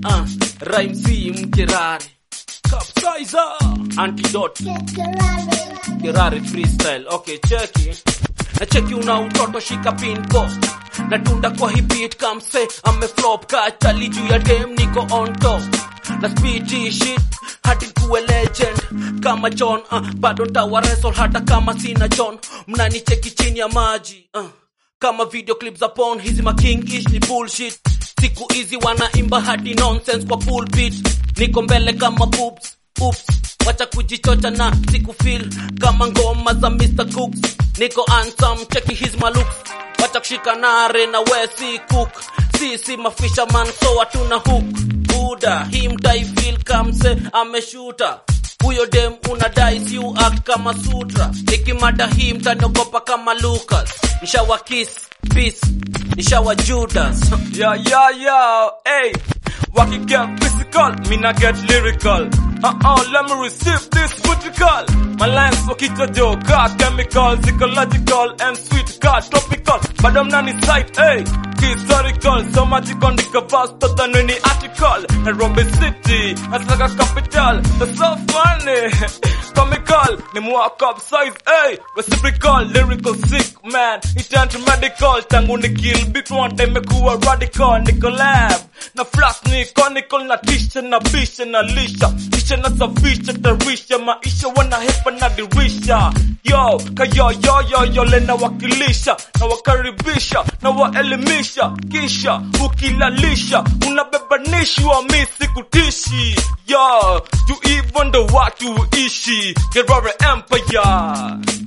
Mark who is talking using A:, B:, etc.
A: uh, rhyme si mkerare capsizer antidote Kirari freestyle. Okay, cheki. Na cheki una utoto shika pin post. Na tunda kwa hii beat kamse ame flop ka chali juu ya dem niko on top. Na speed hii shit hadi kuwe legend kama John uh, bado ntawa wrestle hata kama sina John. Mnani cheki chini ya maji uh, kama video clips za porn hizi ma king ish ni bullshit. Siku hizi wanaimba hadi nonsense kwa pulpit. Niko mbele kama boobs. Oops, wacha kujichocha na siku feel kama ngoma za Mr. Cooks. Niko handsome, cheki his my looks. Wacha kushika nare na we si cook. Si si mafisha man so hatuna hook. Buda, hii mtai feel kamse ameshuta. Huyo dem unadai si you act kama sutra. Nikimada hii mtaniogopa kama Lucas. Nishawa kiss, peace. Nishawa Judas.
B: Yeah, yeah, yeah, hey. Waki get physical, me not get lyrical. Uh-uh, let me receive this vertical. My lines wakita joka, chemical, ecological, and sweet car, tropical. But I'm not inside, hey. Historical, so magical, nika faster than any article. Nairobi City, that's like a capital. That's so funny. Comical, ni walk up size, hey. Reciprocal, lyrical sick, man. It turned medical, tangu ni kill beat one time mekuwa radical. Niko lab, na flash ni conical, na tisha, na bisha, na lisha. Tisha na safisha, tarisha, maisha wanahepa na dirisha. Yo, kayo, yo, yo, yo, le na wakilisha, na wakaribisha, na waelimisha. Kisha, ukilalisha, unabebanishwa, mi sikutishi. Yo, you even the what you ishi. Get Empire.